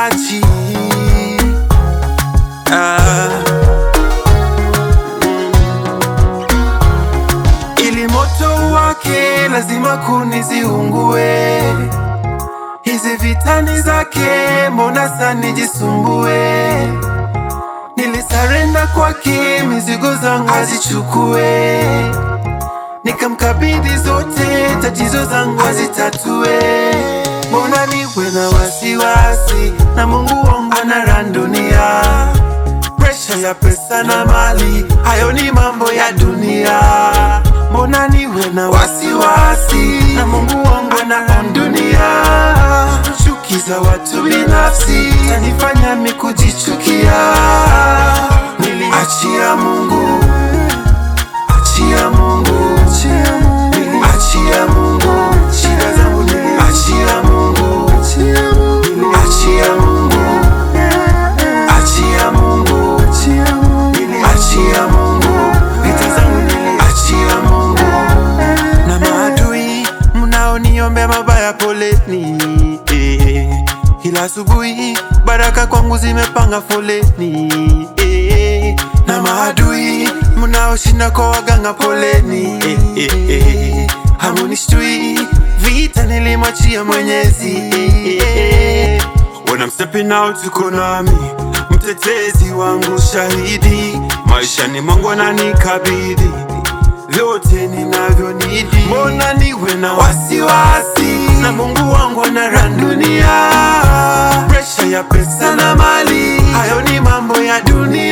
haniachi ah. Ili moto wake lazima kuni ziungue, hizi vitani zake mbona sana jisumbue Nilisarenda kwake, mizigo zangu azichukue, nikamkabidhi zote, tatizo zangu azitatue. Mbona niwe na wasiwasi na Mungu wangu anara dunia, presha ya pesa na mali, hayo ni mambo ya dunia. Mbona niwe na wasiwasi na Mungu wangu anara dunia, chuki za watu binafsi tanifanya mi kujichukia. Niliachia Mungu, achia Mungu, achia Mungu, shida zangu niliachia Mungu, achia Mungu, achia Mungu, achia Mungu, vita zangu niliachia Mungu. Na maadui mnaoniombea mabaya, poleni eh. Kila asubuhi baraka kwangu zimepanga foleni eh. Na maadui mnaoshinda kwa waganga, poleni eh, eh, eh. Hamunishtui vita nilimwachia Mwenyezi eh, eh. When I'm stepping out uko nami, mtetezi wangu shahidi, maishani mwangu ananikabidhi vyote ninavyonidi. Mbona niwe na wasiwasi na Mungu wangu anara dunia, presha ya pesa na mali, hayo ni mambo ya dunia.